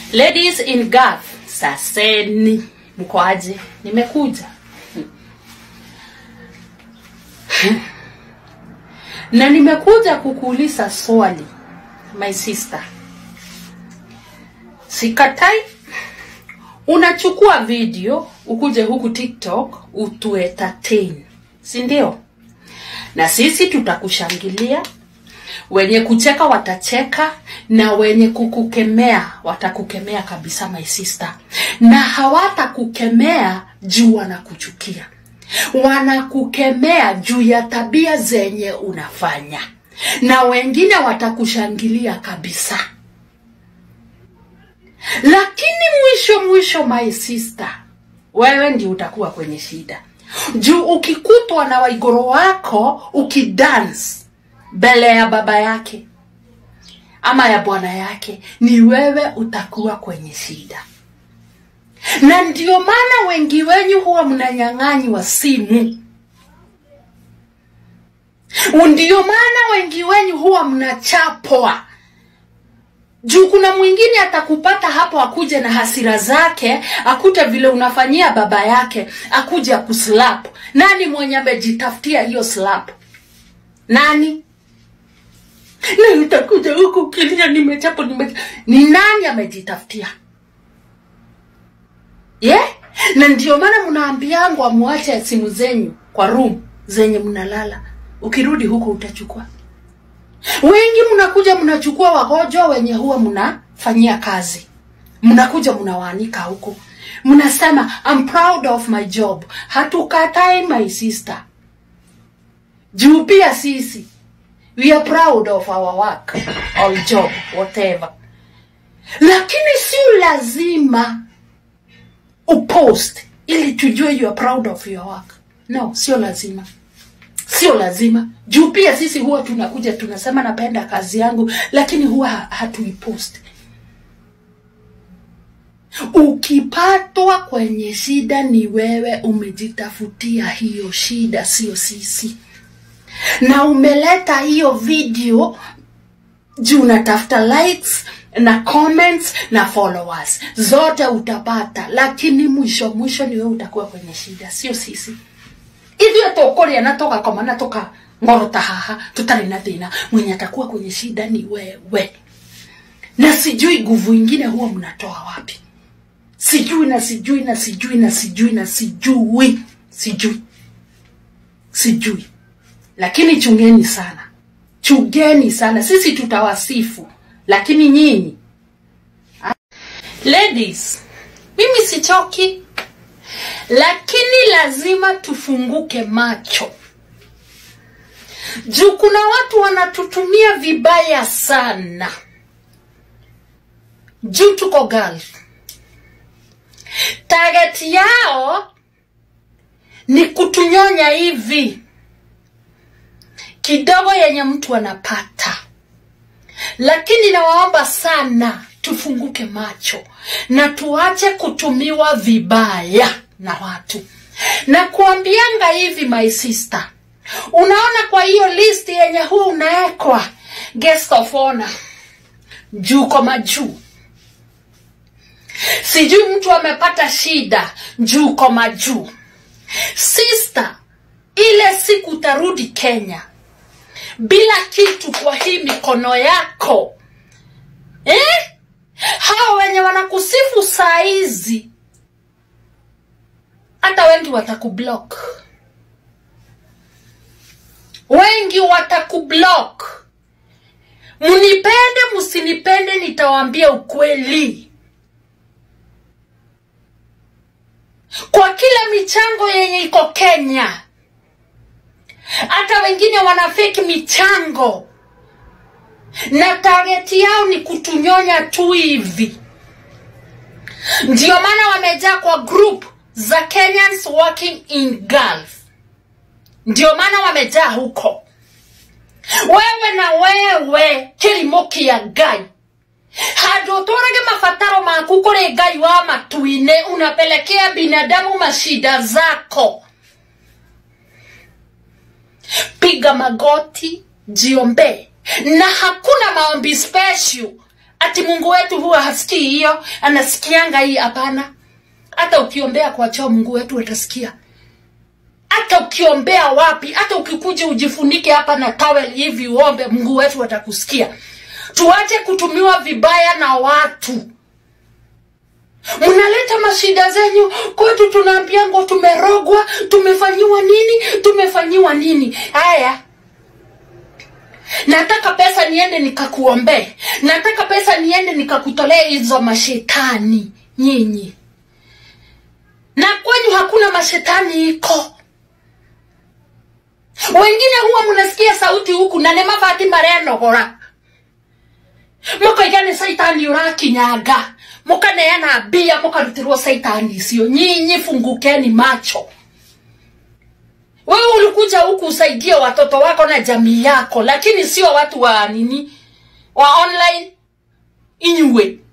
Ladies in Gulf, saseni, mko aje? Nimekuja na nimekuja kukuuliza swali my sister. Sikatai, unachukua video ukuje huku TikTok utu entertain, si ndio? Na sisi tutakushangilia, wenye kucheka watacheka na wenye kukukemea watakukemea kabisa my sister, na hawatakukemea juu wanakuchukia, wanakukemea juu ya tabia zenye unafanya, na wengine watakushangilia kabisa. Lakini mwisho mwisho, my sister, wewe ndio utakuwa kwenye shida juu ukikutwa na waigoro wako ukidance mbele ya baba yake ama ya bwana yake, ni wewe utakuwa kwenye shida. Na ndio maana wengi wenyu huwa mnanyang'anywa simu, ndio maana wengi wenyu huwa mnachapwa juu kuna mwingine atakupata hapo, akuje na hasira zake, akute vile unafanyia baba yake, akuje akuslap. Nani mwenye amejitafutia hiyo slap? Nani? Na utakuja huku kilia, nimechapo nime... ni nani amejitafutia? Yeah? Na ndio maana mnaambiangwa amuache simu zenyu kwa room zenye mnalala, ukirudi huko utachukua wengi mnakuja mnachukua wagonjwa wenye huwa mnafanyia kazi, mnakuja mnawaanika huko, mnasema I'm proud of my job. Hatukatai my sister, juu pia sisi we are proud of our work or job whatever, lakini si lazima upost ili tujue you are proud of your work. No, sio lazima sio lazima juu pia sisi huwa tunakuja tunasema napenda kazi yangu lakini huwa hatuipost ukipatwa kwenye shida ni wewe umejitafutia hiyo shida sio sisi na umeleta hiyo video juu unatafuta likes na comments na followers zote utapata lakini mwisho mwisho ni wewe utakuwa kwenye shida sio sisi ithuĩ tũkũrĩa na tũgakoma na tũkang'orota haha tũtarĩ na thĩna mwenye atakuwa kwenye shida ni wewe na sijui nguvu ingine huwa mnatoa wapi sijui na sijui na sijui na sijui na sijui sijui sijui lakini chungeni sana chungeni sana sisi tutawasifu lakini nyinyi ladies mimi sichoki lakini lazima tufunguke macho juu kuna watu wanatutumia vibaya sana juu tuko Gulf. Target yao ni kutunyonya hivi kidogo yenye mtu anapata, lakini nawaomba sana tufunguke macho na tuache kutumiwa vibaya na watu na kuambianga hivi my sister unaona kwa hiyo list yenye huu unaekwa guest of honor juu kwa majuu sijui mtu amepata shida juu kwa majuu sister ile siku utarudi kenya bila kitu kwa hii mikono yako eh? hawa wenye wanakusifu saa hizi hata wengi watakublock, wengi watakublock. Mnipende msinipende, nitawaambia ukweli. Kwa kila michango yenye iko Kenya, hata wengine wana fake michango na target yao ni kutunyonya tu hivi. Ndio maana wamejaa kwa group za Kenyans working in Gulf, ndio maana wamejaa huko. Wewe na wewe kilimo kia Ngai handå å tå rage mabataro maku kå rä ngai wa matu-inä unapelekea binadamu mashida zako piga magoti jiombe na hakuna maombi special ati mungu wetu huwa hasikii hiyo anasikianga hii hapana hata ukiombea kwa choo mungu wetu atasikia hata ukiombea wapi hata ukikuja ujifunike hapa na tawel hivi uombe mungu wetu atakusikia tuache kutumiwa vibaya na watu mnaleta mashida zenyu kwetu tunaambiango tumerogwa tumefanyiwa nini tumefanyiwa nini haya nataka pesa niende nikakuombee nataka pesa niende nikakutolee hizo mashetani nyinyi na kwenyu hakuna mashetani iko wengine huwa mnasikia sauti huku na nemavati marenogora mukaigane saitani urakinyaga mukaneana mbia mukarutirwo saitani icio nyinyi fungukeni macho wewe ulikuja huku usaidie watoto wako na jamii yako lakini sio watu wa nini wa online inyue